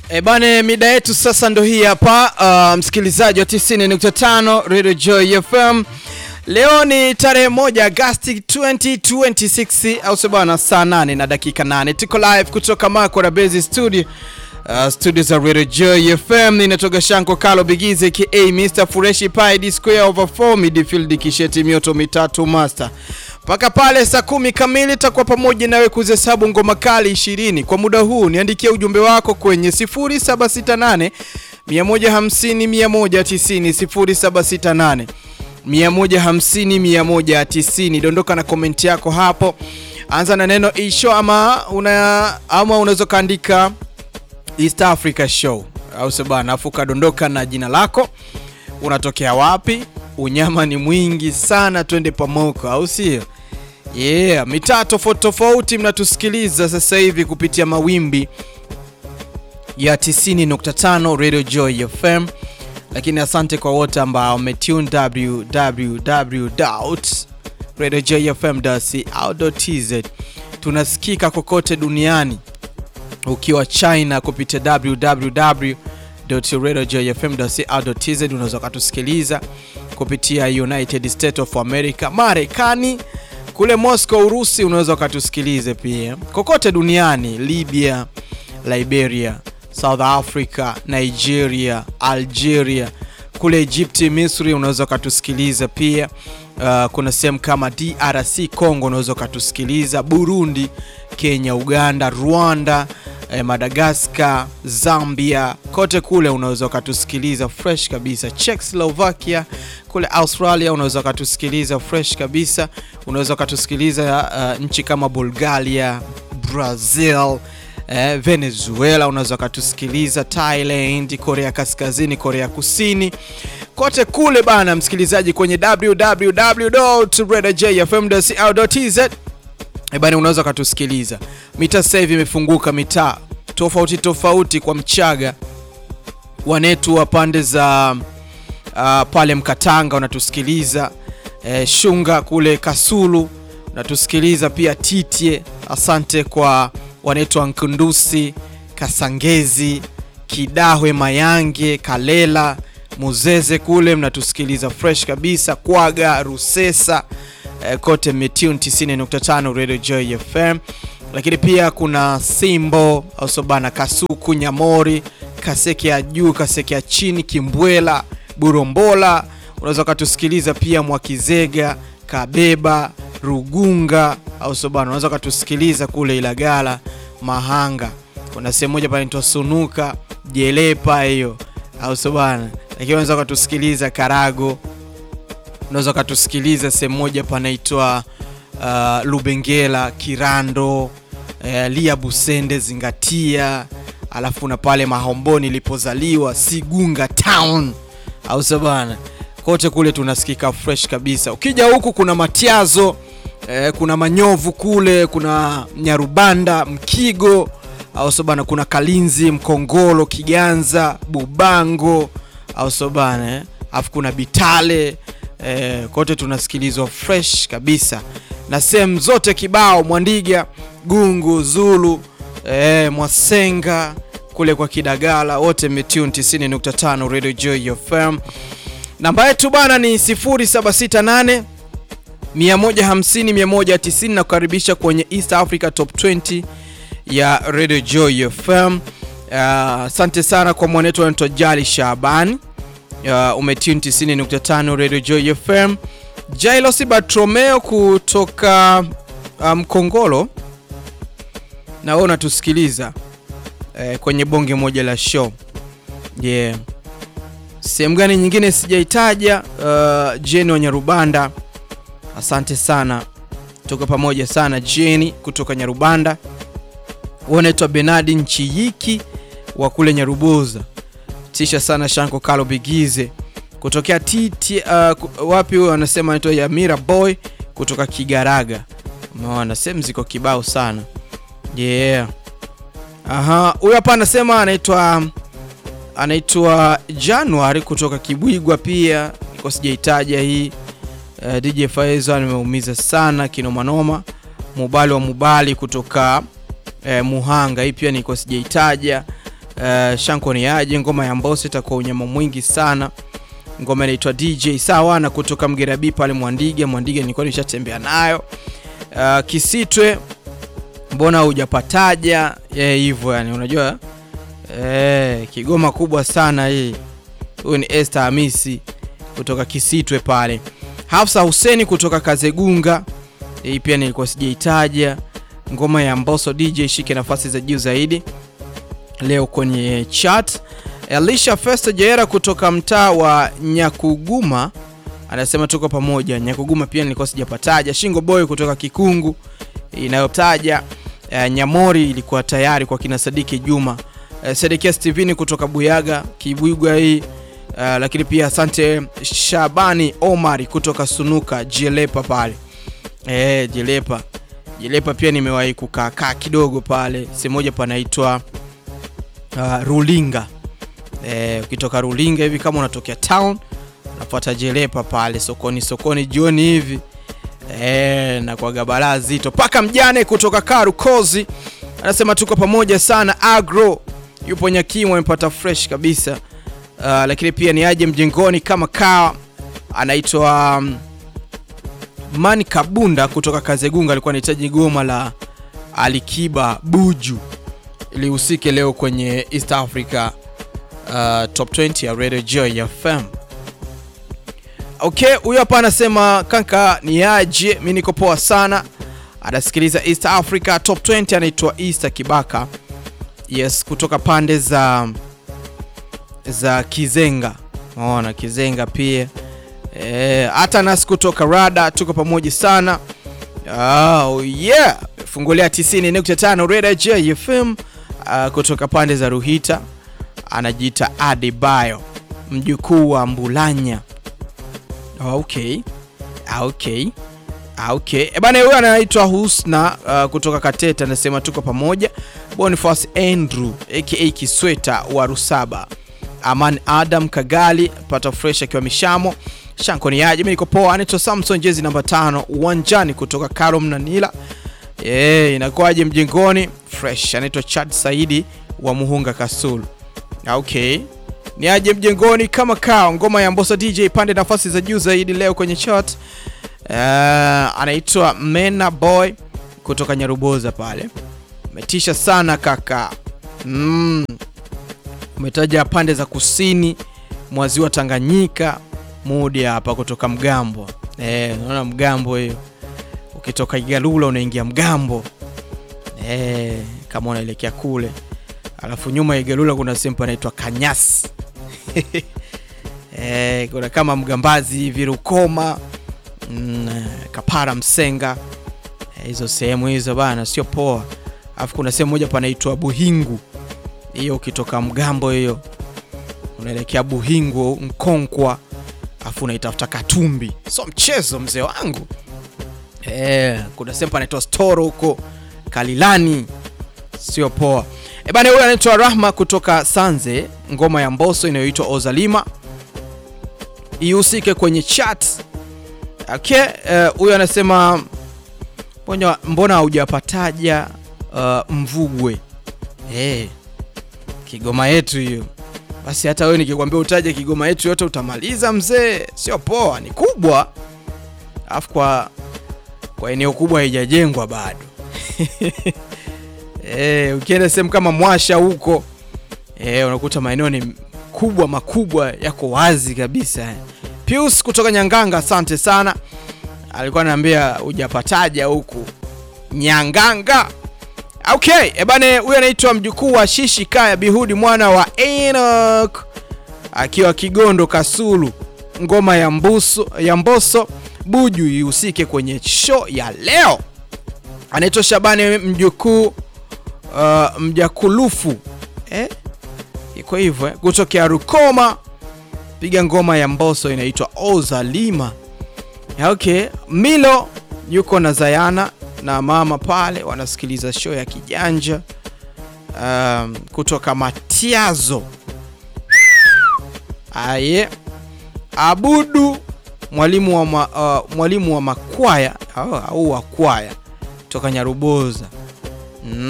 E bane, mida yetu sasa ndo hii hapa. Uh, msikilizaji wa 90.5 Radio Joy FM. Leo ni tarehe moja Agosti 2026 au sio bwana, saa 8 na dakika 8. Tuko live kutoka Makora Base Studio. Uh, studio za Radio Joy FM inatoka Shanko Kalo Bigize ka Mr Fureshi Pi D square over 4 midfield kisheti mioto mitatu master mpaka pale saa kumi kamili takuwa pamoja nawe kuzihesabu ngoma kali 20 kwa muda huu. Niandikia ujumbe wako kwenye 0768 150 190 0768 150 190. Dondoka na komenti yako hapo, anza na neno isho ama una ama unaweza kaandika East Africa Show au sio bana, afu kadondoka na jina lako, unatokea wapi, unyama ni mwingi sana, twende pamoko, au sio? Yeah, mitaa tofauti tofauti mnatusikiliza sasa hivi kupitia mawimbi ya 90.5 Radio Joy FM, lakini asante kwa wote ambao wametune www.radiojoyfm.co.tz. Tunasikika kokote duniani ukiwa China kupitia www.radiojoyfm.co.tz. Unaweza ukatusikiliza kupitia United States of America, Marekani, kule Moscow, Urusi, unaweza ukatusikilize pia kokote duniani, Libya, Liberia, South Africa, Nigeria, Algeria, kule Egypti, Misri, unaweza ukatusikiliza pia. Uh, kuna sehemu kama DRC Congo, unaweza ukatusikiliza Burundi, Kenya, Uganda, Rwanda, eh, Madagascar, Zambia, kote kule unaweza ukatusikiliza fresh kabisa. Czechoslovakia kule Australia unaweza ukatusikiliza fresh kabisa. Unaweza ukatusikiliza uh, nchi kama Bulgaria, Brazil, eh, Venezuela, unaweza ukatusikiliza Thailand, Korea Kaskazini, Korea Kusini, kote kule bana, msikilizaji kwenye www.radiojfm.co.tz E bani, unaweza ukatusikiliza. Mitaa sasa hivi imefunguka, mitaa tofauti tofauti kwa Mchaga, wanetu wa pande za uh, pale Mkatanga unatusikiliza e, Shunga kule Kasulu unatusikiliza pia, Titye. Asante kwa wanetu wa Nkundusi, Kasangezi, Kidahwe, Mayange, Kalela, Muzeze kule mnatusikiliza fresh kabisa, Kwaga, Rusesa eh, kote mmetune 90.5 Radio Joy FM, lakini pia kuna Simbo Ausobana, Kasuku, Nyamori, Kaseke ya juu, Kaseke ya chini, Kimbwela, Burombola, unaweza ukatusikiliza pia Mwakizega, Kabeba, Rugunga Ausobana, unaweza ukatusikiliza kule Ilagala, Mahanga, kuna sehemu moja panaitwa Sunuka, Jelepa hiyo Ausobana, lakini unaweza ukatusikiliza Karago unaweza ukatusikiliza sehemu moja panaitwa uh, Lubengela, Kirando, uh, Lia Busende, Zingatia, alafu na pale Mahomboni ilipozaliwa Sigunga Town, au sabana, kote kule tunasikika fresh kabisa. Ukija huku kuna Matiazo eh, kuna Manyovu kule, kuna Nyarubanda, Mkigo, au sabana, kuna Kalinzi, Mkongolo, Kiganza, Bubango, au sabana eh, alafu kuna Bitale Eh, kote tunasikilizwa fresh kabisa na sehemu zote kibao, Mwandiga, Gungu, Zulu, eh, Mwasenga kule kwa Kidagala, wote metune 90.5 Radio Joy FM. Namba yetu bana ni 0768 150 190 na kukaribisha kwenye East Africa Top 20 ya Radio Joy FM. Asante uh, sana kwa mwanetu anaitwa Jali Shabani Uh, umetune 90.5 Radio Joy FM. Jailos Bartromeo kutoka Mkongolo um, na wewe unatusikiliza eh, kwenye bonge moja la show yeah. Sehemu gani nyingine sijaitaja? Uh, Jeni wa Nyarubanda, asante sana, tuko pamoja sana Jeni kutoka Nyarubanda. Wewe unaitwa Benadi Nchiyiki wa kule Nyaruboza tisha sana Shanko Kalo Bigize kutokea titi uh, wapi huyo anasema anaitwa Yamira Boy kutoka Kigaraga. Umeona sehemu ziko kibao sana yeah. Aha, huyo hapa anasema anaitwa anaitwa January kutoka Kibwigwa, pia niko sijaitaja hii uh, DJ Faizo nimeumiza sana kinomanoma. Mubali wa Mubali kutoka uh, Muhanga, hii pia niko sijaitaja uh, Shanko ni aje, ngoma ya Mbosso itakuwa unyama mwingi sana. Ngoma inaitwa DJ sawa na kutoka Mgerabi pale Mwandiga. Mwandiga nilikuwa nishatembea nayo. Uh, Kisitwe mbona hujapataja eh, hivyo yani, unajua eh, Kigoma kubwa sana hii. Huyu ni Esther Hamisi kutoka Kisitwe pale. Hafsa Huseni kutoka Kazegunga, hii pia nilikuwa sijaitaja. Ngoma ya Mbosso DJ shike nafasi za juu zaidi leo kwenye chat. Elisha Festa Jaera kutoka mtaa wa Nyakuguma anasema tuko pamoja. Nyakuguma pia nilikuwa sijapataja. Shingo Boy kutoka Kikungu inayotaja uh, Nyamori ilikuwa tayari kwa kina Sadiki Juma. Uh, Sedekia Steveni kutoka Buyaga Kibwigwa hii uh, lakini pia asante Shabani Omari kutoka Sunuka Jelepa pale eh, Jelepa Jelepa pia nimewahi kukaa kaa kidogo pale sehemu moja panaitwa uh, Rulinga eh, ukitoka Rulinga hivi kama unatokea town unafuata Jelepa pale sokoni sokoni jioni hivi eh, na kwa gabala zito paka mjane kutoka Karu Kozi anasema tuko pamoja sana. Agro yupo Nyakimu amepata fresh kabisa. Uh, lakini pia ni aje mjengoni kama kawa anaitwa um, Mani Kabunda kutoka Kazegunga alikuwa anahitaji goma la Alikiba Buju ilihusike leo kwenye East Africa uh, top 20 ya Radio Joy FM. Okay, huyo hapa anasema kanka ni aje, mimi niko poa sana. Anasikiliza East Africa top 20, anaitwa Easter Kibaka. Yes, kutoka pande za za Kizenga. Unaona Kizenga pia. Eh, hata nasi kutoka Rada tuko pamoja sana. Oh yeah, fungulia 90.5 Radio J FM uh, kutoka pande za Ruhita. Anajiita Adebayo, mjukuu wa Mbulanya. Okay. Okay. Okay. E bana, huyo anaitwa Husna uh, kutoka Kateta anasema tuko pamoja. Boniface Andrew aka Kisweta wa Rusaba. Aman Adam Kagali pata fresh akiwa Mishamo. Shanko ni aje, mimi niko poa. Anaitwa Samson jezi namba tano uwanjani kutoka Karom na Nila. Eh, inakuwaje mjengoni? Fresh. Anaitwa Chad Saidi wa Muhunga Kasulu. Okay. Ni aje mjengoni kama kao ngoma ya Mbosso DJ pande nafasi za juu zaidi leo kwenye chart. Uh, anaitwa Mena Boy kutoka Nyaruboza pale. Umetisha sana kaka. Mm. Umetaja pande za kusini mwa ziwa Tanganyika, mudi hapa kutoka Mgambo. Eh, unaona Mgambo hiyo. Ukitoka Igalula unaingia Mgambo. Eh, kama unaelekea kule. Alafu nyuma ya Igalula kuna sehemu panaitwa Kanyasi. Eh, kuna kama Mgambazi hivi Rukoma. Mm, Kapara Msenga. Hizo eh, sehemu hizo bana sio poa. Alafu kuna sehemu moja panaitwa Buhingu. Hiyo ukitoka Mgambo hiyo unaelekea Buhingu Mkonkwa, alafu unaitafuta Katumbi. So mchezo mzee wangu. Eh, kuna sehemu panaitwa Storo huko Kalilani. Sio poa. E bana, huyu anaitwa Rahma kutoka Sanze, ngoma ya Mbosso inayoitwa Ozalima ihusike kwenye chat. Okay, huyu uh, anasema mbona mbona haujapataja uh, Mvugwe eh, Kigoma yetu hiyo. Basi hata wewe nikikwambia utaje Kigoma yetu yote utamaliza mzee, sio poa, ni kubwa, alafu kwa kwa eneo kubwa haijajengwa bado eh, ukienda sehemu kama Mwasha huko eh, unakuta maeneo ni kubwa makubwa yako wazi kabisa. Pius kutoka Nyanganga, asante sana, alikuwa ananiambia hujapataja huku Nyanganga. Okay, ebane, huyu anaitwa mjukuu wa Shishi Kaya Bihudi mwana wa Enoch akiwa Kigondo Kasulu. Ngoma ya Mbuso, ya Mbosso Buju ihusike kwenye show ya leo. Anaitwa Shabani mjukuu uh, mjakulufu eh? Iko hivyo eh? Kutokea Rukoma, piga ngoma ya Mbosso inaitwa Ozalima. Okay, Milo yuko na Zayana na mama pale wanasikiliza show ya kijanja um, kutoka Matiazo. Aye, Abudu mwalimu wa, ma, uh, mwalimu wa makwaya au wa kwaya toka Nyaruboza mm.